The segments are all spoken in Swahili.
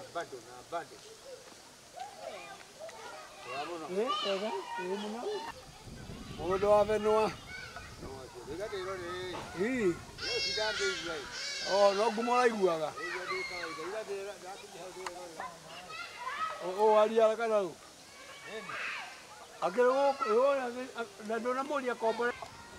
Mũndũ wa benua. Ii. O, no ngumo ũraiguaga. Ũũ ariaga kana rĩu? Akĩrĩ gũkũ, na ndũnamũria kombore.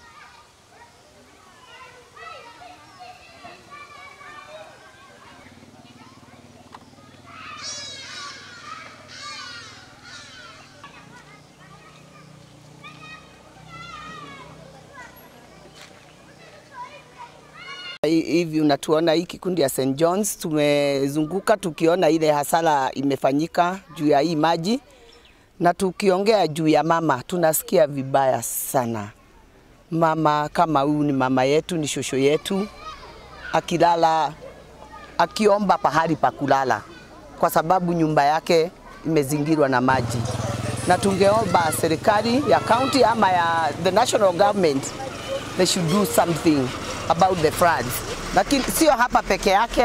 hivi unatuona hii kikundi ya St John's tumezunguka tukiona ile hasara imefanyika juu ya hii maji, na tukiongea juu ya mama tunasikia vibaya sana. Mama kama huyu ni mama yetu, ni shosho yetu, akilala akiomba pahali pa kulala, kwa sababu nyumba yake imezingirwa na maji, na tungeomba serikali ya county ama ya the national government they should do something about the floods. Lakini sio hapa peke yake,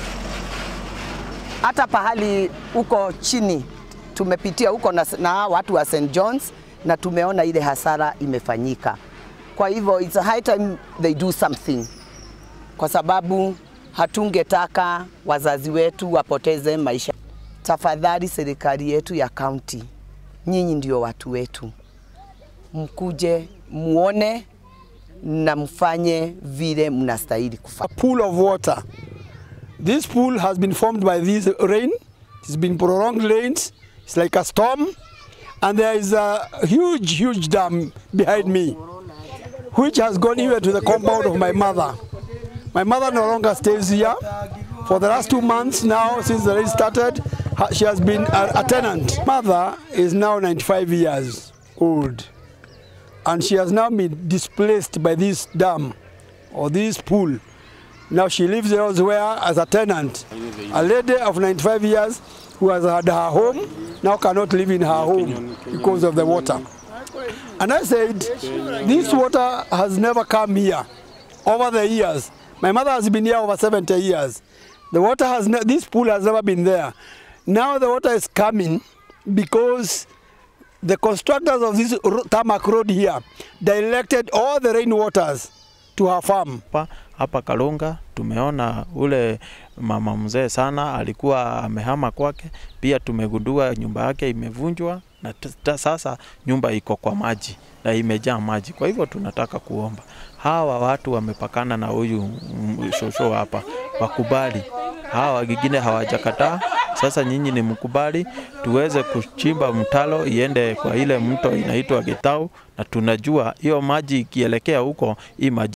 hata pahali huko chini tumepitia huko na, na watu wa St John's na tumeona ile hasara imefanyika. Kwa hivyo it's high time they do something, kwa sababu hatungetaka wazazi wetu wapoteze maisha. Tafadhali serikali yetu ya kaunti, nyinyi ndio watu wetu, mkuje muone na mfanye vile mnastahili kufanya. A pool of water. This pool has been formed by this rain. It's been prolonged rains. It's like a storm. And there is a huge, huge dam behind me, which has gone even to the compound of my mother. My mother no longer stays here. For the last two months now, since the rain started, ha- she has been a, a tenant. Mother is now 95 years old. and she has now been displaced by this dam or this pool. Now she lives elsewhere as a tenant. A lady of 95 years who has had her home now cannot live in her home because of the water. And I said, this water has never come here over the years. My mother has been here over 70 years. The water has, ne- this pool has never been there. Now the water is coming because the constructors of this ro- tarmac road here directed all the rainwaters to her farm. hapa hapa Kalunga tumeona ule mama mzee sana alikuwa amehama kwake. Pia tumegundua nyumba yake imevunjwa na t- ta- sasa nyumba iko kwa maji na imejaa maji. Kwa hivyo tunataka kuomba hawa watu wamepakana na huyu mm, shosho hapa wakubali, hawa wengine hawajakataa. Sasa nyinyi ni mkubali tuweze kuchimba mtalo iende kwa ile mto inaitwa Gitau, na tunajua hiyo maji ikielekea huko hii maji